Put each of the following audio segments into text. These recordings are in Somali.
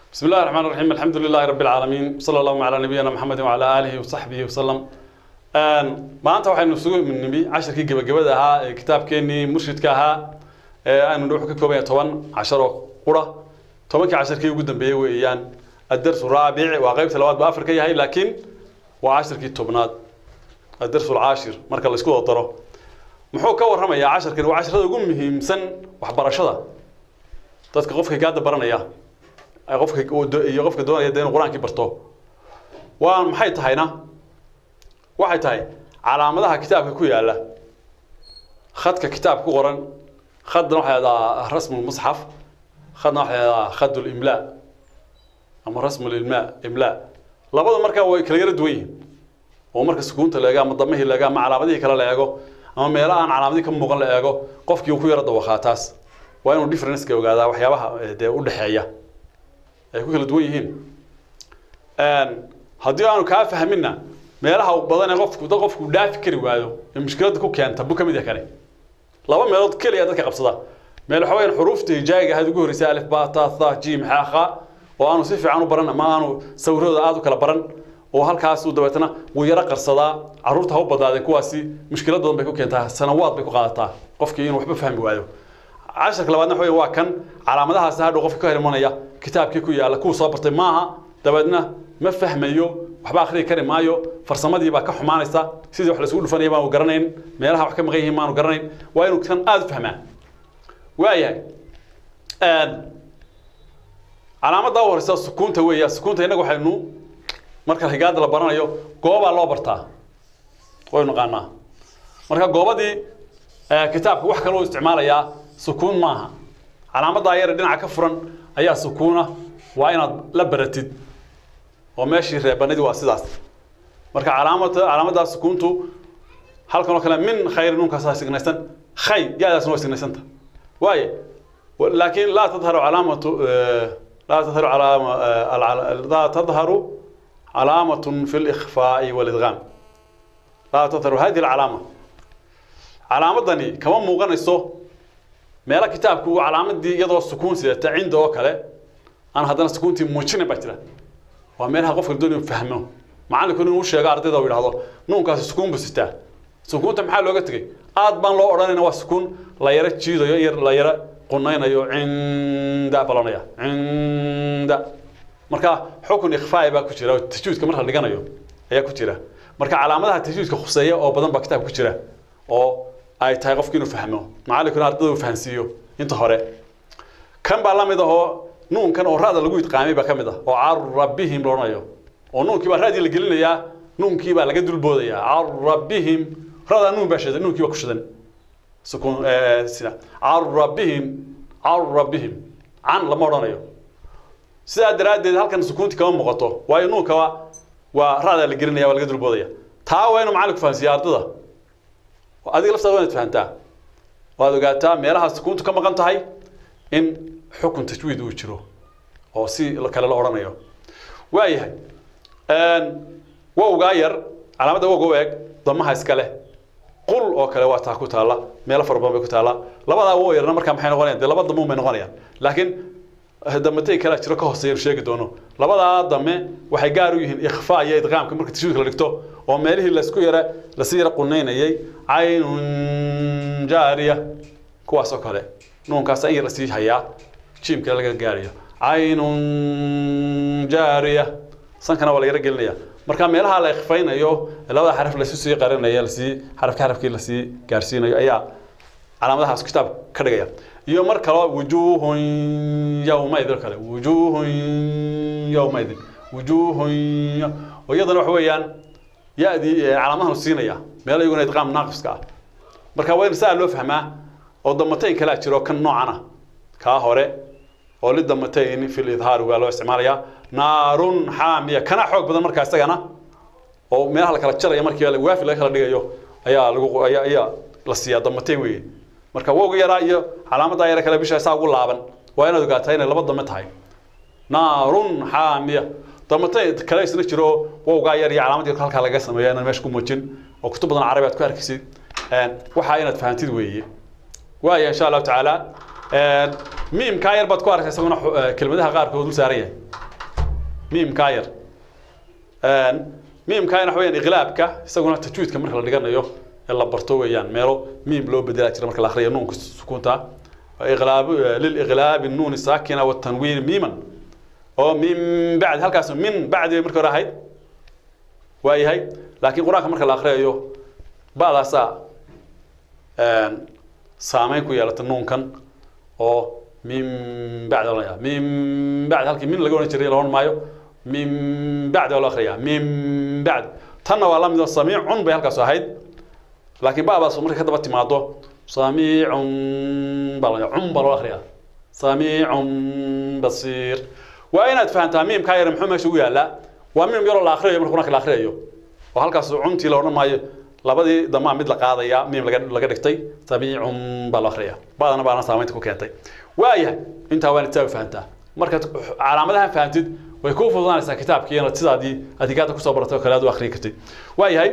بسم الله الرحمن الرحيم الحمد لله رب العالمين صلى الله على نبينا محمد وعلى آله وصحبه وسلم maanta waxaynu isugu nimi cashirkii gebagabada ahaa ee kitaabkeenii murshidka ahaa ee aynu wuxuu ka kooban yahay toban cashar oo qura tobankii cashirkii ugu dambeeyey weeyaan adarsu raabic waa qaybta labaad buu afar ka yahay laakiin waa cashirkii tobnaad adarsu alcaashir marka la isku wada daro muxuu ka warramayaa cashirkani waa cashirada ugu muhiimsan waxbarashada dadka qofka gaada baranaya qofka iyo qofka doonaya dee inuu qur-aankii barto waa maxay tahayna waxay tahay calaamadaha kitaabka ku yaala khadka kitaabka ku qoran khadna waxay ahdaa rasmu lmusxaf khadna waxay ahdaa khad limlaa ama rasmu lilmaa imlaa labada markaa way kala yara duwan yihiin oo marka sukuunta la eego ama damihii la eego ama calaamadihii kale la eego ama meelaha aan calaamadihii ka muuqan la eego qofkii uu ku yara dawaqaa taas waa inuu differenceka ogaadaa waxyaabaha dee u dhexeeya ay ku kala duwan yihiin haddii aanu kaa fahminna meelaha u badan ee qofku dad qofku dhaafi kari waayo ee mushkiladda ku keenta buu ka mid yahay kani laba meelood keliya dadka qabsada meel waxa weeyaan xuruufta hijaayiga ahayd ugu horreysay alif ba ta tha jim xa kha oo aanu si fiican u baran ama aanu sawirooda aad u kala baran oo halkaas uu dabeetana wuu yaro qarsadaa carruurta ha u badnaadeen kuwaasi mushkilad badan bay ku keentaa sanawaad bay ku qaadataa qofkii inuu waxba fahmi waayo casharka labaadna waxa waa kan calaamadahaasi hadhow qofka ka hor imanaya kitaabkii ku yaalla kuwa soo bartay maaha dabeedna ma fahmayo waxba akhriyi kari maayo farsamadii baa ka xumaanaysa sidii wax laisugu dhufanaya baanu garanayn meelaha wax ka maqan yihiin maanu garanayn waa inuu kan aada u fahmaa waayahay calaamadda u horeysa sukuunta weeya sukuunta innaga waxaynu marka higaada la baranayo goobaa loo bartaa waynu naqaanaa marka goobadii kitaabka wax kaloo isticmaalayaa sukuun maaha calaamaddaa yare dhinaca ka furan ayaa sukuuna waa inaad la baratid oo meeshii reebanadii waa sidaas marka calaamada calaamaddaa sukuuntu halkan oo kale min khayri nunkaasaa signaysan khay yaadaasna waa signaysanta waaye laakiin laa tadharu calaamatu laa tadharu calaama laa tadharu calaamatun fi likhfaa'i walidgaam laa tadharu hadihi alcalaama calaamadani kama muuqanayso meelo kitaabku uu calaamadii iyadoo sukuun sidata cinda oo kale aan haddana sukuuntii muujinin baa jira waa meelaha qofka doonaya fahmo macallinku inuu sheego ardayda uu yidhahdo nuunkaasi sukuun buu sitaa sukuunta maxaa looga tegey aad baan loo odhanayna waa sukuun la yaro jiidayo yar la yaro qunaynayo cinda balonaya cinda marka xukun ikhfaa'i baa ku jira tajwiidka marka la dhiganayo ayaa ku jira marka calaamadaha tajwiidka khuseeya oo badan baa kitaabka ku jira oo ay tahay qofki inuu fahmo macallinkuna ardayda uu fahansiiyo inta hore kan baa la mid ahoo nuunkan oo ra'da lagu idqaamay baa ka mid ah oo carabihim la odhanayo oo nuunkii baa ra'dii la gelinayaa nuunkii baa laga dulboodayaa carabihim ra'daa nuun baa shidan nuunkii baa ku shidan sukuun sida carabihim carabihim can lama odhanayo sidaa daraaddeed halkan sukuunti kama muuqato waayo nuunka waa ra'daa la gelinaya waa laga dulboodaya taa waa inuu macallinku fahansiiya ardada adiga laftaada waa inaad fahantaa waad ogaataa meelaha sukuuntu ka maqan tahay in xukun tajwiid uu jiro oo si kale la odhanayo waayahay wowgaa yar calaamadda wowga u eg damaha iska leh qul oo kale waa taa ku taalla meelo fara badan bay ku taalla labadaa wow yarna markaa maxay noqonayaan dee laba damo bay noqonayaan laakiin damatay kale jiro ka hooseeya sheegi doono labadaa dame waxay gaar u yihiin ikhfaa iyo idqaamka marka tajwiidka la dhigto oo meelihii laisku yara lasii yara qunaynayay caynun jaariya kuwaas oo kale nuunkaas in yar lasii hayaa jiimka laga gaarayo caynun jaariya sankana waa la yaro gelinaya marka meelaha la ikhfaynayo labada xaraf lasu sii qarinaya lasii xarafka xarafkii lasii gaarsiinayo ayaa calaamadahaas kitaab ka dhigaya iyo mar kale wujuuhun yawmaidin kale wujuuhun yawmaidin wujuuhun oo iyadana waxa weeyaan ya-dii calaamadahan siinaya meel iyaguna idqaam naaqiska ah marka waa in saa loo fahmaa oo damatayn kalaa jiro kan noocana kaa hore oo lidamatayn fi lidhaar waa loo isticmaalayaa naarun xaamiya kana xoog badan markaa isagana oo meelaha la kala jaraya markii waafi laga kala dhigayo ayaa lagu ayaa ayaa la siiyaa damatayn weeye marka wowga yaraa iyo calaamadda yara kale bisha saa ugu laaban waa inaad ogaataa inay laba dame tahay naarun xaamiya damatayn kale isna jiro wowgaa yar iyo calaamadda halkaa laga sameeya inaan meesha ku muujin oo kutub badan carabi aad ku arkaysid waxaa inaad fahantid weeye waaya insha allahu tacaala miimkaa yar baad ku arkay isaguna kelmadaha qaarkood dul saaran yahay miimkaa yar miimkaa waxa weyaan iqlaabka isaguna tajwiidka marka la dhiganayo ee la barto weeyaan meelo miim loo bedelaa jira marka la akhriyo nuunka sukuunta iqlaab liliqlaabi nuuni saakina watanwiini miiman oo min bacdi halkaas min bacdi bay marka hore ahayd waa yahay laakiin qur-aanka marka la akhriyayo ba'daasaa saameyn ku yeelata nuunkan oo min bacdi oranaya min bacdi halkii min laga odhan jiray la odhan maayo min bacdi waa loo akhriyaa min bacdi tanna waa la mid oo samiicun bay halkaas ahayd laakiin ba'daas markay ka daba timaado samiicun baa la cun baa loo akhriyaa samiicun basiir waa inaad fahantaa miimkaa yar muxuu meesha ugu yaallaa waa miim yaroo la akhriyayo marka qur-aanka la akhriyayo oo halkaas cuntii la odhan maayo labadii damaa mid la qaadaya miim laga laga dhigtay samiicun baa loo akhriyaa baadana baana saamaynta ku keentay waayahay intaa waa intaa fahantaa markaad calaamadahan fahantid way kuu fududaanaysaa kitaabkii inaad sidaadii adigaada kusoo baratay oo kale aad u akhriyi kartid waayahay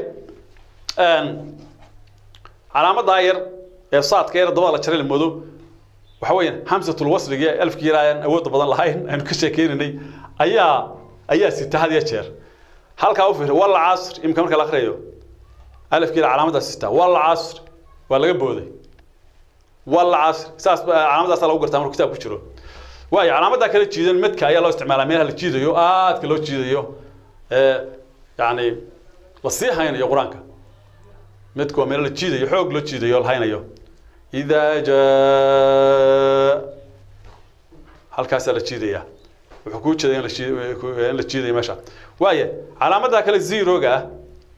calaamadaa yar ee saadka yar dabada la jaray la moodo waxa weeyaan hamsatul wasliga ee alfkii yar aan awoodda badan lahayn aynu ka sheekeynaynay ayaa ayaa sita had iyo jeer halkaa u fiir wal casr imka marka la akhriyayo alfkii yar calaamadaas sita wal casr waa laga booday wal casr saas calaamadaasaa lagu gartaa markuu kitaab ku jiro waayo calaamadaa kala jiidan medka ayaa loo isticmaalaa meelaha la jiidayo aadka loo jiidayo ee yani la sii haynayo qur-aanka medka waa meelo la jiidayo xoog loo jiidayo la haynayo idaa jaa halkaasaa la jiidaya wuxuu kuu jeeday in la jii in la jiidayo meesha waaye calaamadaa kale zeroga ah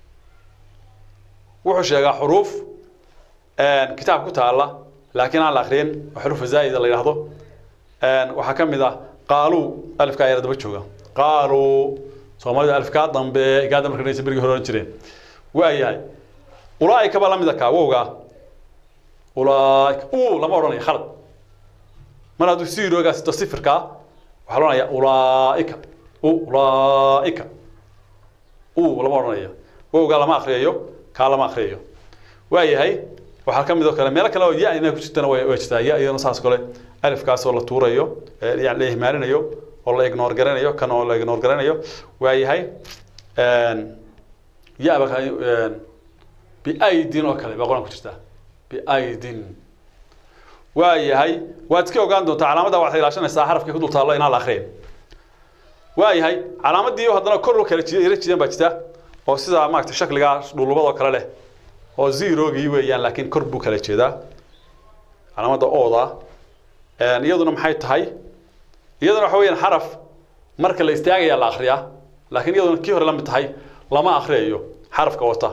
wuxuu sheegaa xuruuf kitaab ku taala laakiin aan la akriyin oo xuruufa zaa'ida la yidhaahdo waxaa ka mid ah qaaluu alifkaa yara daba jooga qaaluu soomaalida alifkaa dambe gaada marka dhaysa berigii hore oran jireen waayahay ulaaika baa la mid a kaa wowgaa ulaaika u lama odhanayo khalad mar hadduu siiroogaa sito sifirkaa waxaa la odhanaya ulaaika u ulaaika u lama odhanayo wowgaa lama akriyayo kaa lama akriyayo waayahay waxaa ka mid oo kale meelo kale oo ya inay ku jirtana way way jirtaa ya iyadana saas kale alifkaasoo la tuurayo yani la ihmaalinayo oo la ignore garanayo kan oo la ignore garanayo waayahay ya ba biaidin oo kale baa qur-aan ku jirtaa biaidin waayahay waad iska ogaan doontaa calaamadda waxaad ilaashanaysaa xarafkii ku dul taallo inaan la akhriyin waayahay calaamadii haddana kor u kala jida ila jidan baa jirta oo sidaa maaragtay shakligaa dhulubadoo kale leh oo zerogii weeyaan laakiin kor buu kala jeedaa calaamadda ooda iyaduna maxay tahay iyaduna waxa weeyaan xaraf marka la istaagaya la akhriyaa laakiin iyaduna kii hore la mid tahay lama akhriyayo xarafka wata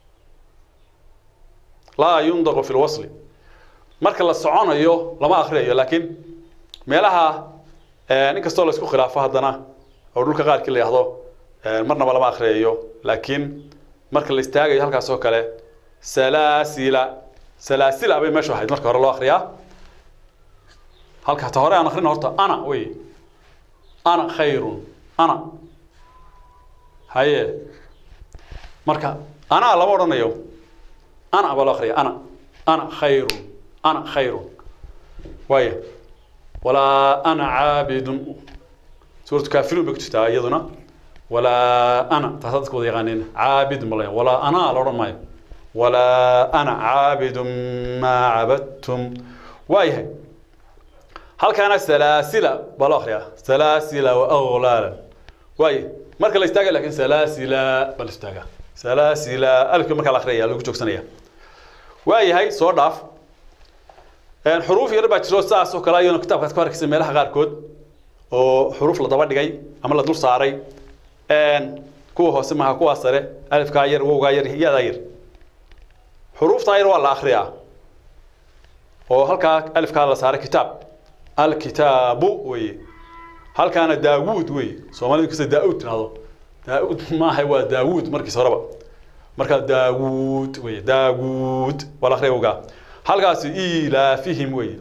laa yundaqu fi lwasli marka la soconayo lama akhriyayo laakiin meelaha inkastoo la isku khilaafo haddana oo dhulka qaarkii la yidhahdo marnaba lama akhriyayo laakiin marka la istaagayo halkaas oo kale salaasila salaasila bay meeshu ahayd marka hore loo akhriyaa halka ta hore aan akhrina horta ana wey ana khayrun ana haye marka ana lama odhanayo ana baa loo akhriya ana ana khayrun ana khayrun waaye walaa ana caabidun suuratu kaafiruun bay ku jirtaa iyaduna walaa ana taasaa dadka wada yaqaaneen caabidun baa la walaa ana la odhan maayo walaa ana caabidun maa cabadtum waayahay halkaana salaasila baa loo akhriyaa salaasila wa aglaala waaye marka la istaaga laakiin salaasila baa la istaagaa salaasila alifka markaa la akhriyaya lagu joogsanaya waayahay soo dhaaf xuruuf yar baa jiro saas oo kale ayaduna kitaabkaas ku arkaysa meelaha qaarkood oo xuruuf la daba dhigay ama la dul saaray kuwa hoose maha kuwaa sare alifkaa yar wowgaa yar yadaa yar xuruuftaa yar waa la akhriyaa oo halkaa alifkaa la saaray kitaab alkitaabu weye halkaana daawuud weye soomaalida kasta daa-uud tirahdo daa-uud maaha waa daawuud markiis horeba markaa daawuud weye daawuud waa la akhriya wowgaa halkaasi ilaafihim weye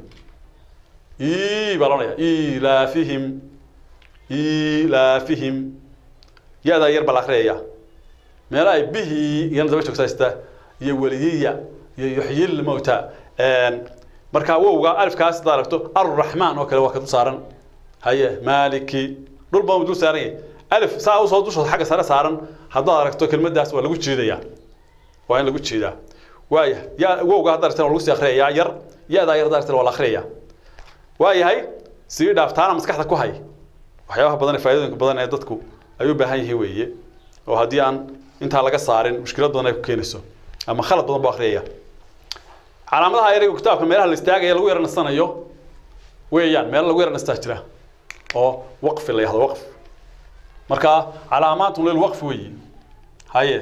i baa loodhaya ilaafihim ilaafihim ya-daa yar baa la akriyaya meela ay bihi iyana daba joogsaystaa iyo weliyiya iyo yuxyil mowta markaa wowga alifkaas hadaad aragto arraxmaan oo kale waa ka dul saaran haye maaliki dhul baa dul saaran yahay alif saa usoo dusha xagga sare saaran haddaad aragto kelmaddaas waa lagu jiidayaa waa in lagu jiidaa waaya ya wowga hadda aragtana waa lagu sii akhriyayaa yar ya-daa yar hadda aragtana waa la akhriyayaa waayahay sii dhaaftaana maskaxda ku hay waxyaabaha badan ee faa'iidooyinka badan ee dadku ay u baahan yihiin weeye oo haddii aan intaa laga saarin mushkilad badan ay ku keenayso ama khalad badan buu akhriyaya calaamadaha ereyga kitaabka meelaha la istaagaya lagu yara nasanayo weeyaan meelo lagu yara nastaa jira oo waqfi la yahdo waqf marka calaamaatun lil waqfi weeye haye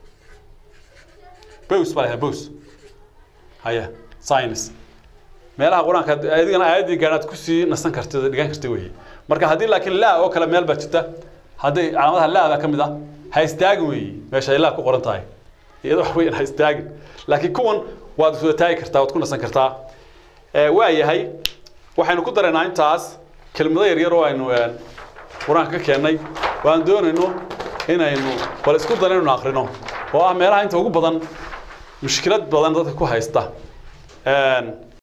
bows baa lahaa bows haye science meelaha qur-aanka adigana aayaddii gaadhaad kusii nasan kartid oo dhigan kartid weeye marka haddii laakiin laa oo kale meel baa jirta hadday calaamadaha laa baa ka mid ah ha istaagin weeye meesha ay laa ku qoran tahay iyada wax weyn ha istaagin laakiin kuwan waad iswada taagi kartaa waad ku nasan kartaa waa yahay waxaynu ku daraynaa intaas kelmado yaryar oo aynu qur-aanka ka keennay waan doonayno inaynu bal isku dara inaynu akrino oo ah meelaha inta ugu badan mushkilad badan dadka ku haysta